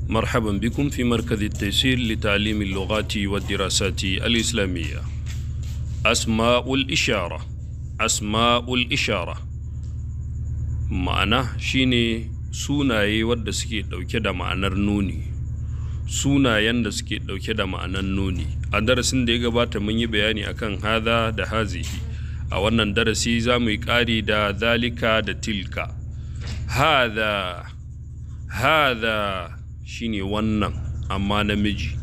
مرحبا بكم في مركز التيسير لتعليم اللغات والدراسات الإسلامية أسماء الإشارة أسماء الإشارة ma'ana shine sunaye wadda suke ɗauke da ma'anar nuni sunayen da suke ɗauke da ma'anar nuni a darasin da ya gabata mun yi bayani akan hada da hazihi a wannan darasi za mu yi ƙari da zalika da tilka hada hada shine wannan amma namiji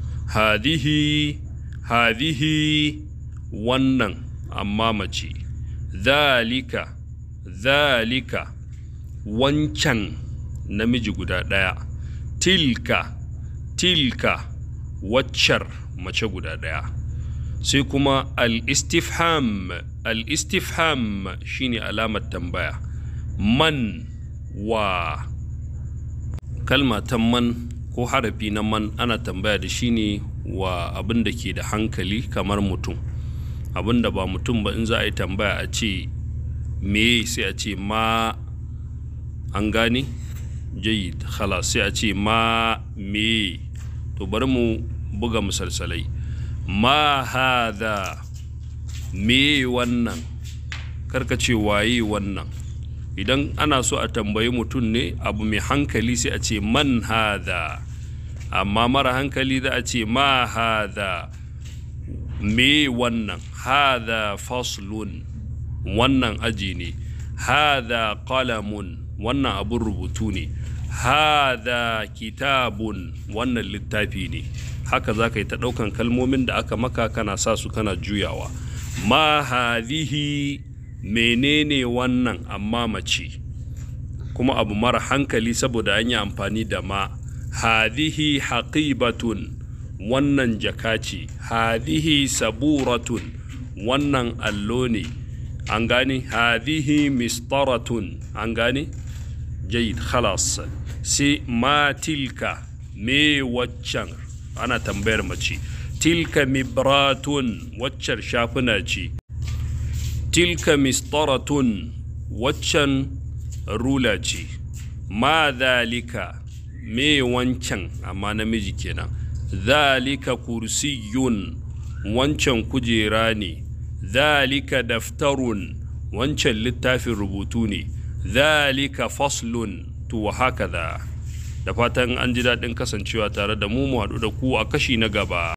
hadihi hadihi wannan amma mace zalika zalika wancan namiji guda ɗaya tilka tilka waccar mace guda ɗaya sai kuma al-istifham al-istifham shine alamar tambaya man wa kalma ta man ko harafi na man ana tambaya da shi ne wa abin da ke da hankali kamar mutum abin da ba mutum ba in za a yi tambaya a ce me sai a ce ma an gane jayid khalas sai a ce ma me to bari mu buga misalsalai ma hada me wannan karka ce waye wannan idan ana so a tambayi mutum ne abu mai hankali sai a ce man hada amma mara hankali za a ce ma hada me wannan hada faslun wannan aji ne hada qalamun wannan abun rubutu ne hada kitabun wannan littafi ne haka za ka yi ta ɗaukan kalmomin da aka maka kana sa su kana juyawa ma hadihi menene wannan amma mace kuma abu mara hankali saboda an yi amfani da ma hadihi haqibatun wannan jaka ce hadihi saburatun wannan allo ne an gane hadihi mistaratun an gane jayid khalas sai ma tilka me waccan ana tambayar mace tilka mibratun waccar shafuna ce tilka mistaratun waccan rula ce ma zalika me wancan amma namiji kenan zalika kursiyun wancan kujera ne zalika daftarun wancan littafin rubutu ne zalika faslun to haka da fatan an ji daɗin kasancewa tare da mu mu haɗu da ku a kashi na gaba